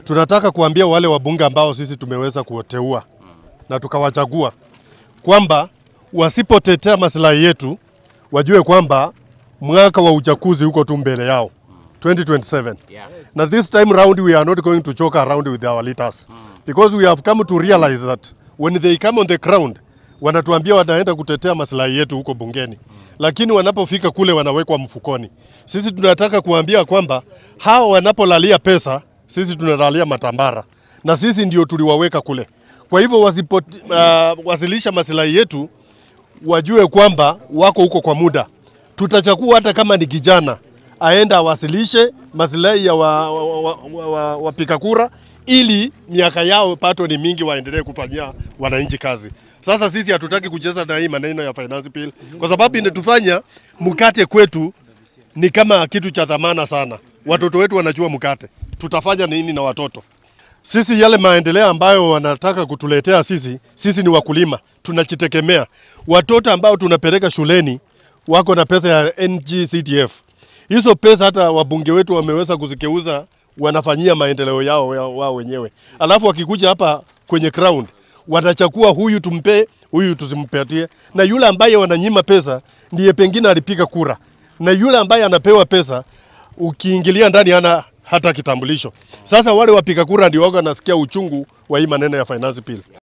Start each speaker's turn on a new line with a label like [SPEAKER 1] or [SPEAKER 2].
[SPEAKER 1] tunataka kuambia wale wabunge ambao sisi tumeweza kuwateua na tukawachagua kwamba wasipotetea maslahi yetu wajue kwamba mwaka wa uchaguzi huko tu mbele yao 2027
[SPEAKER 2] Yeah.
[SPEAKER 1] na this time round we are not going to joke around with our leaders because we have come to realize that when they come on the ground wanatuambia wanaenda kutetea maslahi yetu huko bungeni lakini wanapofika kule wanawekwa mfukoni. Sisi tunataka kuambia kwamba hao wanapolalia pesa, sisi tunalalia matambara na sisi ndio tuliwaweka kule. Kwa hivyo wasipo uh, wasilisha maslahi yetu wajue kwamba wako huko kwa muda. Tutachagua hata kama ni kijana aenda awasilishe maslahi ya wapiga wa, wa, wa, wa, wapiga kura ili miaka yao pato ni mingi, waendelee kufanyia wananchi kazi. Sasa sisi hatutaki kucheza na hii maneno ya finance bill kwa sababu inatufanya mkate kwetu ni kama kitu cha dhamana sana. Watoto wetu wanajua mkate, tutafanya nini na watoto? Sisi yale maendeleo ambayo wanataka kutuletea sisi, sisi ni wakulima, tunajitegemea. Watoto ambao tunapeleka shuleni wako na pesa ya NGCDF. Hizo pesa hata wabunge wetu wameweza kuzikeuza, wanafanyia maendeleo yao yao- wao wenyewe, alafu wakikuja hapa kwenye ground watachakua huyu tumpe, huyu tusimpatie, na yule ambaye wananyima pesa ndiye pengine alipiga kura, na yule ambaye anapewa pesa ukiingilia ndani hana hata kitambulisho. Sasa wale wapiga kura ndio wako nasikia uchungu wa hii maneno ya finance bill.